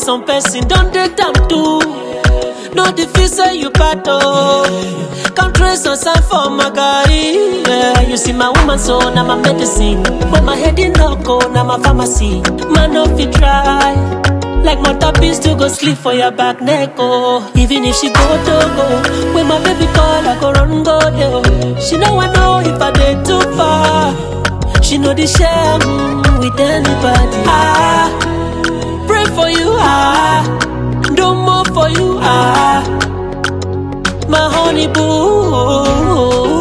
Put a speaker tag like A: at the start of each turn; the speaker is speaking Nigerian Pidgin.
A: some person don take time too. No the feel say you battle. Count trace on sign for my guy. Yeah, you see my woman so now my medicine. But my head in no go now my pharmacy. Man no fit try. Like mother beast to go sleep for your back neck oh. Even if she go to go, when my baby call I go run go there. oh. She know I know if I dey too far. She know the share mm, with anybody. Ah, pray for you ah, do more for you ah. My honey boo,